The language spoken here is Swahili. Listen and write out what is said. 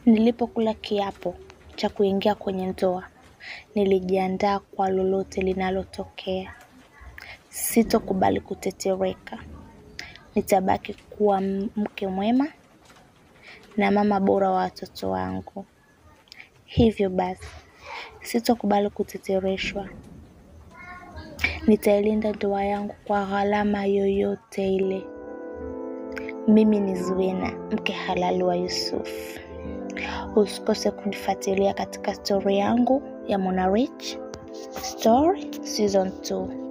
Nilipokula kiapo cha kuingia kwenye ndoa, nilijiandaa kwa lolote linalotokea. Sitokubali kutetereka. Nitabaki kuwa mke mwema na mama bora wa watoto wangu. Hivyo basi, sitokubali kutetereshwa. Nitailinda ndoa yangu kwa gharama yoyote ile. Mimi ni Zuena, mke halali wa Yusuf. Usikose kunifuatilia katika stori yangu ya Mona Rich Story Season 2.